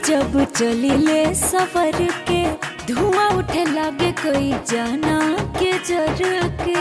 जब चलिले सफर के धुआं उठे लागे कोई जाना के जर के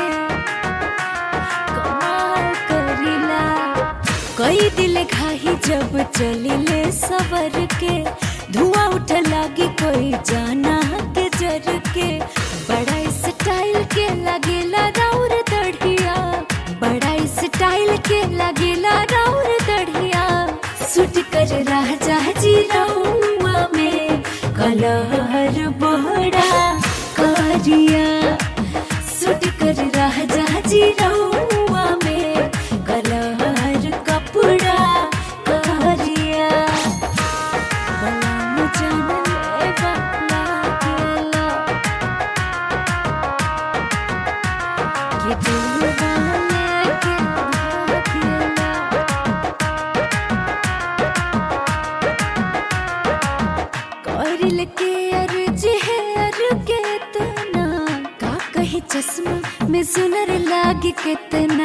कमाल करिला कई दिल घाही जब चलिले सफर के धुआं उठे लागी कोई जाना के जर के बड़ा स्टाइल के लगेला राउर दढ़िया बड़ा स्टाइल के लगेला राउर दढ़िया सुट कर राजा जी रउआ में कलहर बड़ा करिया सुट कर राजा जी रउआ में कलहर कपड़ा करिया बलम जनले बला गेला कि दिलवा लेके भागेला करिल के अर्ज है अर के तना का कहे चश्मा में सुनर लागे कितना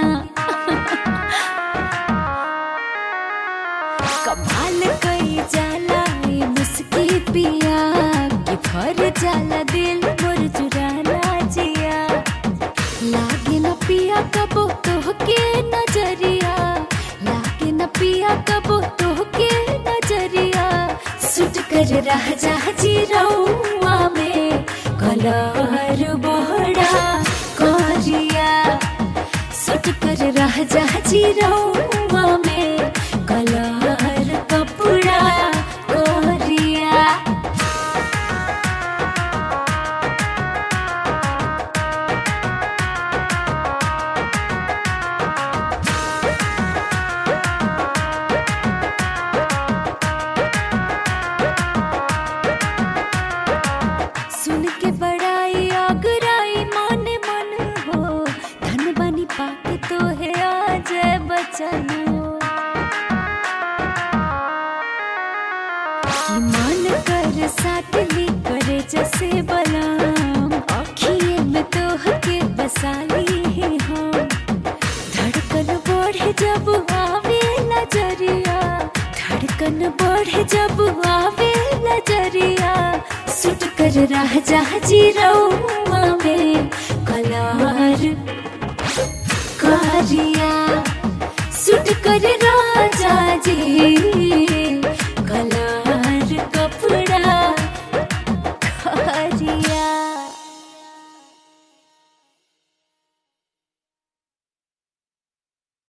कमाल कई जाला ये मुस्की पिया कि भर जाला दिल मोर चुराना जिया लागे न पिया कबो तोहके नजरिया लागे न पिया कबो तोहके नजरिया सुट कर रह जा जी रउआ में कलहर बड़ा करिया सुट कर रह जा जी रउआ में कलहर कपड़ा करिया सुन के बड़ाई आगराई माने मन हो धन बनी पाके तो है आज बचन कि मन कर साटली करे जैसे बलाम अखिए में तोह के बसाली है हम धड़कन बढ़े जब आवे नजरिया धड़कन बढ़े जब आवे नजरिया सुट कर रह जा जी रउआ में